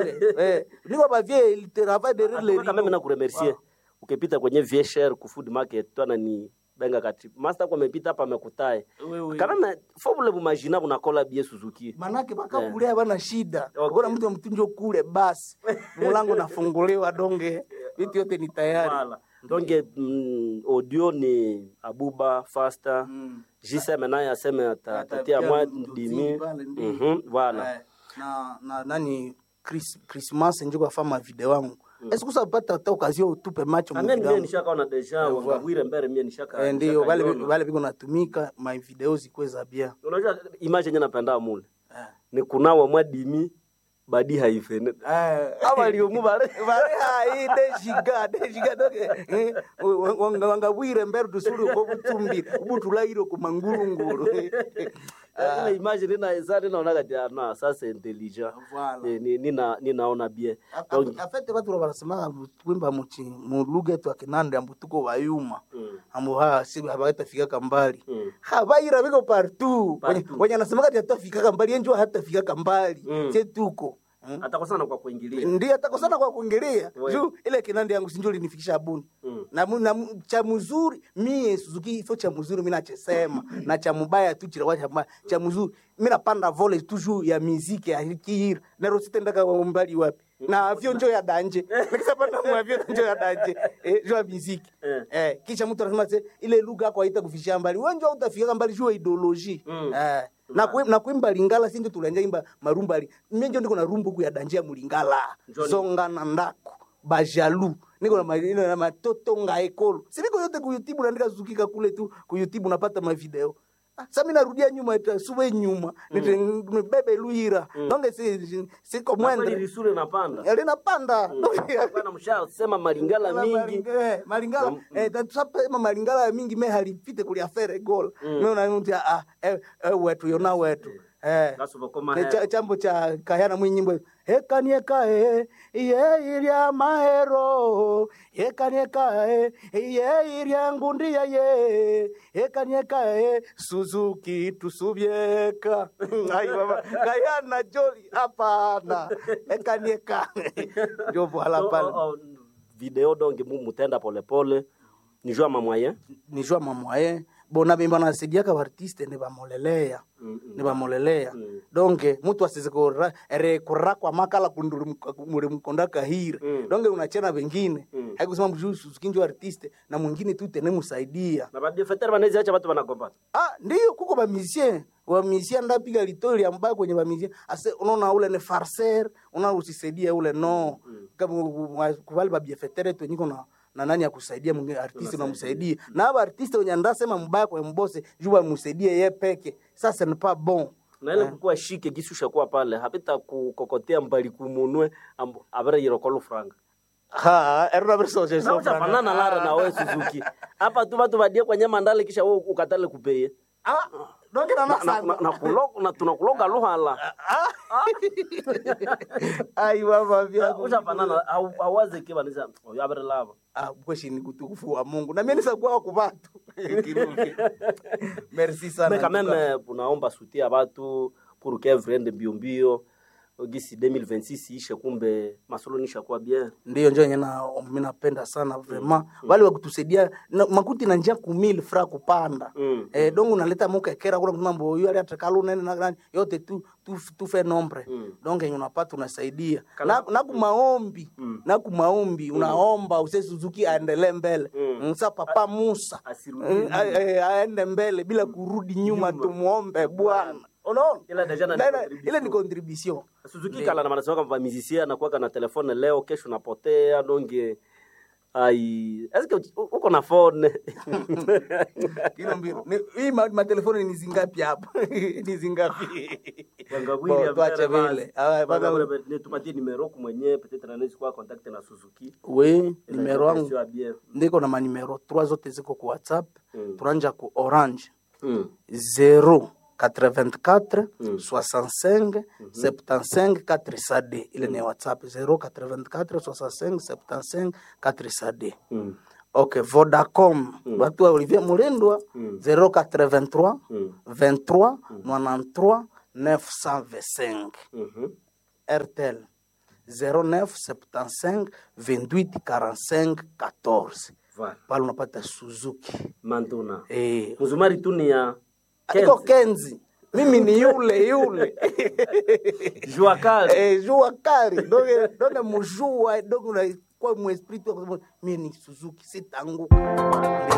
pale eh, niko bavie il travail derrière les Atuka kama na kuremercier ukipita kwenye VHR ku food market twana ni benga kati master kwa amepita hapa amekutae kana na formula bumajina bunakola bie Suzuki manake bakakulia bana shida Okay. ukona mtu mtunjo kule basi mulango nafunguliwa donge vitu yote ni tayari Voilà. Donc mm, audio ni Abuba Faster Mm. JSM naye aseme ata- Atatia atatia mwa mtu dimi chini pale, ndio. Mhm, voilà Eh, na na nani Chris, Christmas njo kwafama video wangu mm. esikusa pata hata okazio utupe macho mu Amen video mie wangu. nishakaona deja Eh, wangawire mbere mie nishaka Eh, ndio vale nishakaiona. vale viko natumika my video zikuwe za bien unajua image yenye napenda mule Eh. ni kunawa mwa dimi badi haifene abaliomu bare dejiga dejiga doke eh, wanga- wangabwire mbere tusuli uko butumbire ubutulaire ku mangurunguru ile image nina ninaona kati na sasa intelligent Voilà. Eh, ni- nina ninaona bien Donc, afete batu barasemaka kwimba muchi mu lugha yetu ya kinande ambu tuko bayuma mm, ambu ha si habatafikaka mbali mm. habaira biko partout Partout. Wenye- wenye anasemaka ati hatafikaka mbali yenjo hatafikaka mbali Mm. che tuko Mm. atakosana kwa kuingilia ndiye atakosana kwa kuingilia We. juu ile kinande yangu sinjo linifikisha buni Mm. na, mu- na mu- cha mzuri mie Suzuki ifo cha mzuri mi nachesema na cha mubaya tu chirawa cha mbaya cha mzuri mi napanda vole toujours ya miziki ya kihira nero sitendaka mbali wapi na avyo njo ya danje nikisapanda mu avyo njo ya danje eh, jo ya miziki Eh. eh, kisha mtu anasema se ile lugha yako haita kufishia mbali wewe njo utafika mbali juu ya ideology Mm. eh, na kuim- na kuimba lingala sinjo tulanja imba marumba ali mie njo ndiko na rumbu ku ya danje ya mulingala Njoni. zonga na ndako bajalu niko na ma- niko na matoto nga ekolo siniko yote ku youtube naandika zukika kule tu ku youtube napata mavideo Ah, sa mi narudia nyuma ta- suwe nyuma nite nibebe luira nonge si, si, siko Kweli mwendre lisure napanda linapanda bwana msha sema malingala mingi malingala Mm, eh, tusapema malingala ya mingi me halipite kulia fere gola meunamti ah, eh, eh, wetu yona wetu eh. Kasuba koma Ne hera. cha- chambo cha kahana mwinyimbo ekaniekae iye irya mahero ekaniekae iye irya ngundia ye ekaniekae suzuki tusubyeka ai baba kahana joli hapana ekaniekae ndio voila Oh, pale oh, oh, video donge mu mutenda polepole ni jua mamwaye nijua mamwaye bona bimba nasaidiaka baartiste ne bamoleleya ne bamoleleya Mm. donge mutu asize kura ere kurakwa makala kunduri muri mkonda kahira Mm. donge unachena wengine Mm. haikusema mjuu suzukinjo artiste na mwingine tu tene musaidia na badefetere banaweza acha watu wanagombana ah ndiyo kuko bamisien bamisien ndapiga litori ambayo kwenye bamisien ase unaona ule ne farser unaona usisaidia ule no kama kubali babiefetere tu niko na na nani akusaidia mwingine artiste unamsaidia na aba artiste wenye ndasema mbaya kwa mbose juu amsaidie yeye peke sasa ni pas bon na ile kukuwa shike gisusha kuwa pale hapita kukokotea mbali kumunwe ambo- abere yirokolo franga ha erona verso na uchafanana lare na wewe Suzuki hapa tu watu badie kwa nyama ndale kisha wewe ukatale kupeye ah donge na na, na, na, na, kulo- na tunakuloga luhala ai baba vya uchafanana hau- hauwaze kiba nisa oyo abere lava ah kweshi ni kutukufu wa Mungu na mimi nisakuwa kwa watu Kirundi. merci sana mais quand même unaomba sutia watu pour que vrende mbio mbio gisi 2026 ishe kumbe masolo nishakuwa bien ndiyo njo yenye na mi napenda sana vraiment wale wakutusaidia na- makuti na njia kumili fra kupanda Mm. eh, dongo naleta mukekera kuna mambo hiyo ali atakalo nene na nani yote tu tu, tu fe nombre Mm. donc yenye unapata unasaidia Kala- na, na kumaombi Mm. na kumaombi unaomba use Suzuki aendelee mbele Mm. msa papa Musa Asirudi Mm, a- a- aende mbele bila kurudi nyuma, tumuombe Bwana unaona Ila deja na Na- na- contribution. ile ni contribution Suzuki kala na manasema kama musicien anakuwa na telefone leo kesho napotea donge ai eske uchi- u- uko na phone Kilo mbili. Ni- hii ma- matelefoni ni zingapi hapa ni zingapi Wangawili Bo, ya tuache mbele vile basi. Ah, baba- Wangawili, ne tupatie numero ku mwenyewe peut-être anaweza kuwa contact na Suzuki we nimero wangu Sio bien. ndiko na manimero 3 zote ziko ku whatsapp Mm. turanja ku orange Mm. 0 84 Mm. 65 75 4 sad ile ni whatsapp 0 84 65 75 4 sad Mm. ok vodacom watu wa olivier mulindwa Mm. 083 Mm. 23 93 925 Mhm. rtel 0975 28 45 14 Voilà. pale unapata suzuki Mantuna. eh, Mzumari tu ni ya iko Kenzi. kenzi mimi ni yule yule Jua kali. eh, jua kali donge donge mujua donge unakuwa mwesprit mimi ni suzuki sitanguka